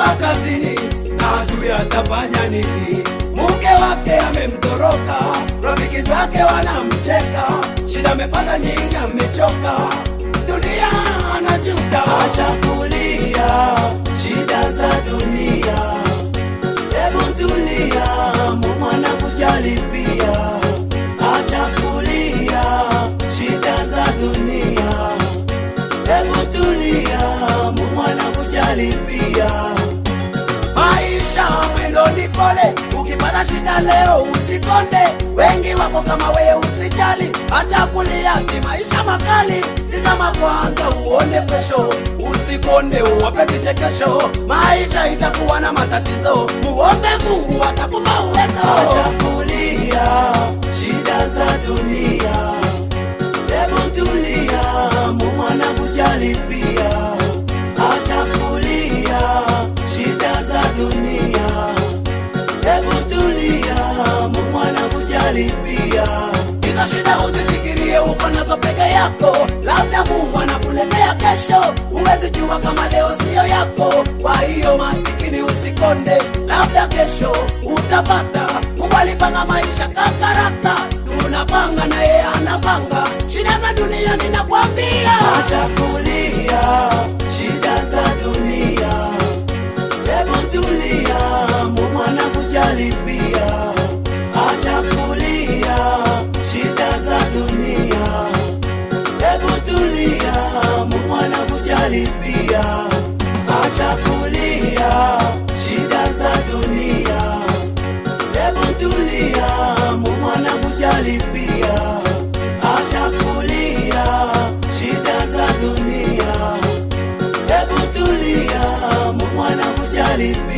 ametoka kazini na ajui atafanya nini. Mke wake amemtoroka, rafiki zake wanamcheka, shida amepata nyingi, amechoka, dunia anajuta. Acha kulia shida za dunia, hebu tulia, Mungu anakujali pia. Acha kulia shida za dunia, hebu tulia, Mungu anakujali pia. Maisha mwendo ni pole, ukipata shida leo usikonde. Wengi wako kama wewe, usijali, acha kulia, ni maisha makali. Tizama kwanza uone kesho, usikonde, uwape kichekesho. Maisha itakuwa na matatizo, muombe Mungu atakupa uwezo. Acha kulia shida za dunia, hebu tulia, Mungu anakujali pia. Acha kulia shida za dunia, hebu tulia, Mungu anakujali pia. Hizo shida usifikirie uko nazo peke yako, labda Mungu anakuletea kesho. Huwezi jua kama leo siyo yako, kwa hiyo masikini usikonde, labda kesho utapata. Mungu alipanga maisha kakarata, tunapanga na yeye anapanga. Shida za dunia ninakwambia, acha kulia shida za dunia Hebu tulia, Mungu anakujali pia. Acha kulia shida za dunia. Hebu tulia, Mungu anakujali pia. Acha kulia shida za dunia. Hebu tulia, Mungu anakujali pia. Acha kulia shida za dunia. Hebu tulia, Mungu anakujali pia.